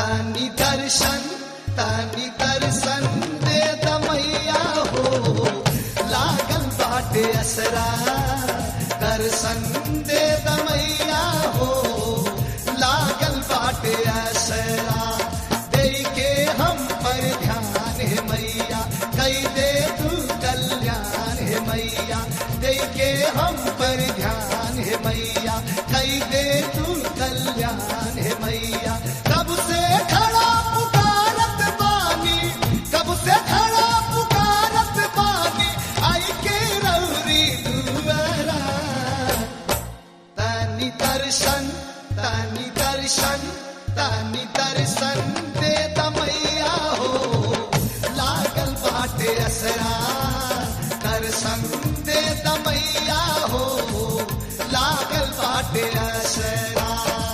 तानी दर्शन तानी दर्शन दे दमैया हो लागल बाटे असरा दर्शन दे दमैया हो लागल बाटे असरा दे के हम पर ध्यान है मैया कई दे तू कल्याण है मैया दे के हम पर ध्यान है मैया कई दे तू कल्याण है मैया कब से खड़ा पुकारत बानी कब से खड़ा पुकारत बानी आई के रौरी दुआरा तानी दर्शन तानी दर्शन तानी दर्शन दे दमैया हो लागल बाटे असरा दर्शन दे दमैया हो लागल बाटे असरा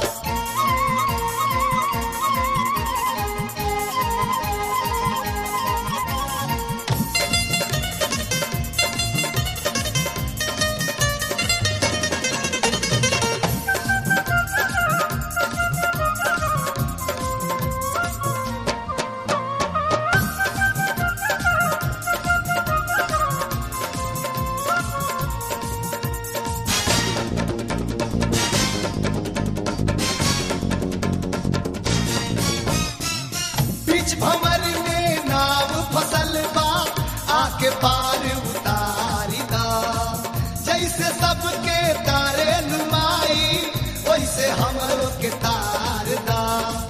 बीच भंवर में नाव फसल बा आके पार उतारी दा जैसे सबके तारे नुमाई वैसे हमरो के तार दा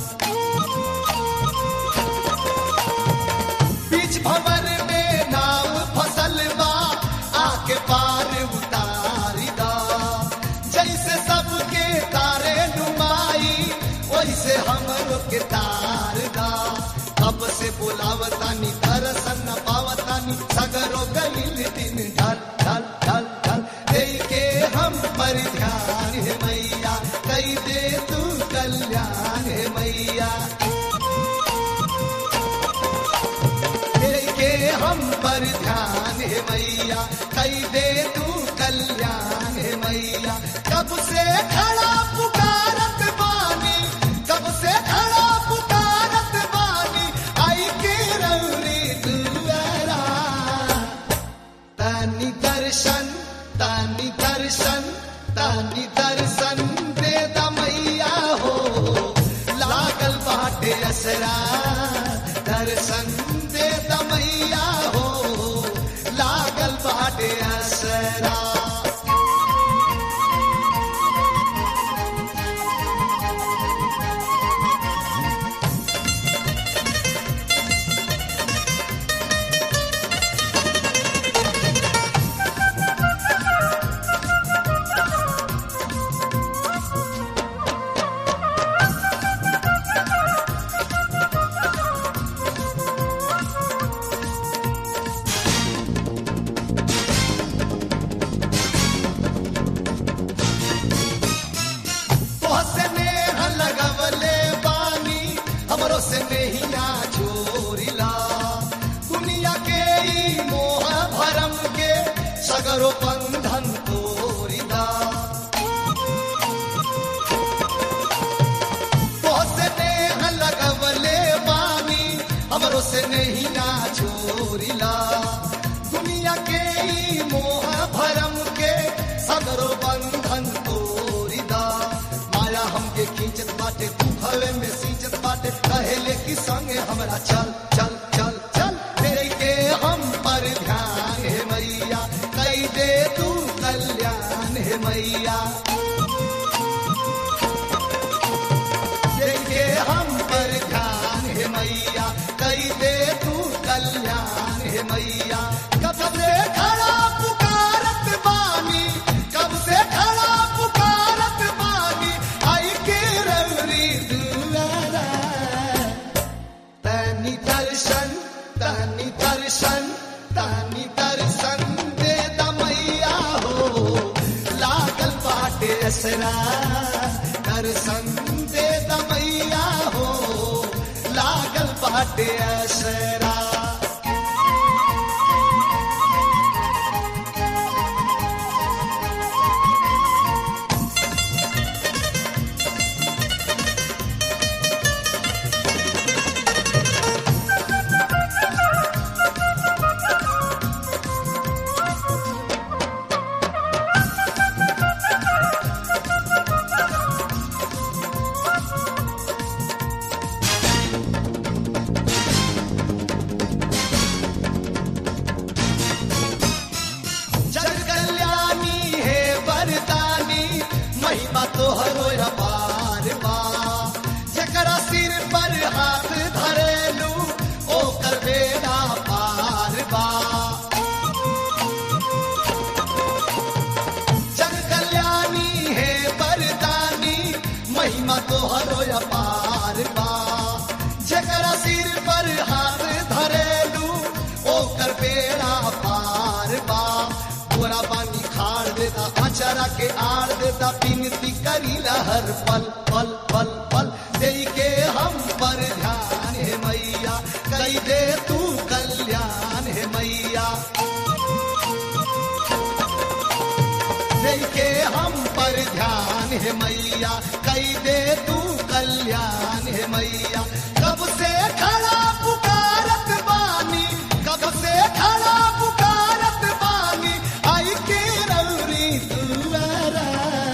बीच भंवर में नाव फसल बा आके पार उतारी दा जैसे सबके तारे नुमाई वैसे हमरो के तार दा अब से बुलावतानी दर्शन न पावतानी सगरो गलिल दिन ढल ढल ढल ढल दे के हम पर ध्यान है मैया कई दे तू कल्याण है मैया दे के हम पर ध्यान है मैया कई दे तू कल्याण है मैया कब से खड़ा पुकारत बानी कब से खड़ा पुकारत बानी आई के रौरी दुआरा तानी दर्शन तानी दर्शन तानी दर्शन दे दमैया हो लागल बाटे असरा दर्शन दे दमैया हो लागल बाटे असरा तोहसे नेह लगवले बानी हमरो से नहिया छोरिला दुनिया के ई मोह भरम के सगरो बंधन तोरिला तोहसे नेह लगवले बानी हमरो से नहिया छोरिला दुनिया के ई मोह भरम के सगरो बंधन तोरिदा माया हमके खींचत बाटे तू हवे में सींचत बाटे कहेले कि संगे हमरा चल चल चल चल तेरे के हम पर ध्यान है मैया कई दे तू कल्याण है मैया तेरे के हम पर ध्यान है मैया कई दे तू कल्याण है मैया कब से खड़ा पुकारत बानी कब से खड़ा पुकारत बानी आई के रौरी दुआरा तनी दर्शन तनी दर्शन तनी दर्शन दे दमैया हो लागल बाटे असरा दर्शन दे दमैया हो लागल बाटे असरा महिमा तोहरो अपार बा जकरा सिर पर हाथ धरेलू ओकर बेड़ा पार बा जग कल्याणी है बरदानी महिमा तोहरो अपार बा जकरा सिर पर हाथ धरेलू ओकर बेड़ा पार बा तोरा पानी खाड़ देता अचरा के आड़ देता बिनती करीला हर पल पल पल पल दे के हम पर ध्यान है मैया कई दे तू कल्याण है मैया के हम पर ध्यान है मैया कई दे तू कल्याण है मैया कब से खड़ा पुकारत बानी कब से खड़ा पुकारत बानी आई के रौरी दुआरा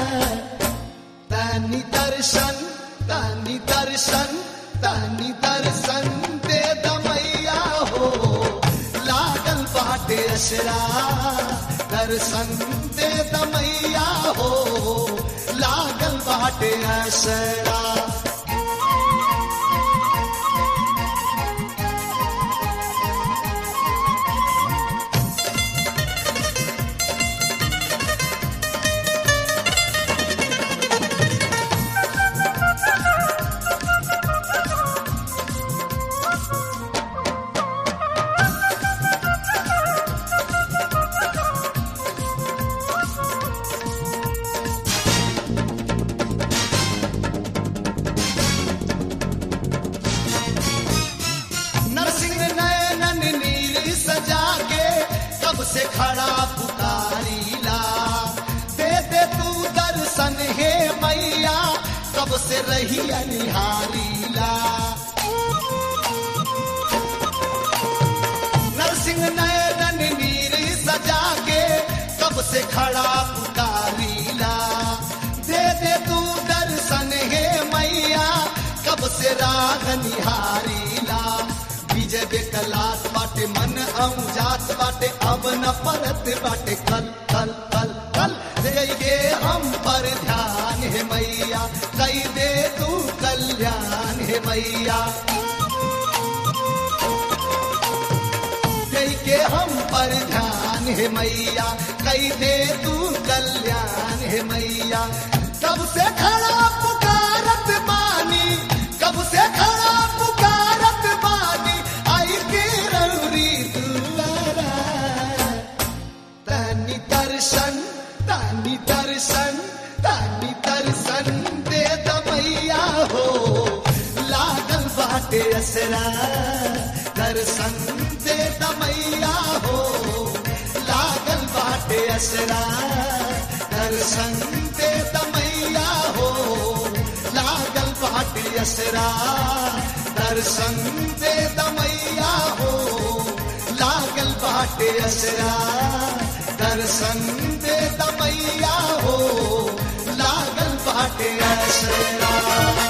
तनी दर्शन तनी दर्शन तनी दर्शन दे दमैया हो लागल बाटे असरा दर्शन दे दमैया हो लागल बाटे असरा नरसिंह नयनन नीर सजा के कब से खड़ा पुकारीला दे दे तू दर्शन हे मैया कब से रही निहारीला नरसिंह नयनन नीर सजा के कब से खड़ा पुकारीला दे दे तू दर्शन हे मैया कब से राग निहारीला विजय बेकलात बाटे मन जात बाटे अब न परत बाटे कल कल कल कल दे गे हम पर ध्यान है मैया कई दे तू कल्याण है मैया दे के हम पर ध्यान है मैया कई दे तू कल्याण है मैया कब से खड़ा पुकारत बानी कब से खड़ा पुकारत बानी आई के रौरी दुआरा तनी दर्शन तनी दर्शन तनी दर्शन दे दमैया हो लागल बाटे असरा दर्शन दे दमैया हो लागल बाटे असरा दर्शन दे दमैया हो लागल बाटे असरा दर्शन दे दमैया हो लागल बाटे असरा दर्शन दे दमैया हो लागल बाटे असरा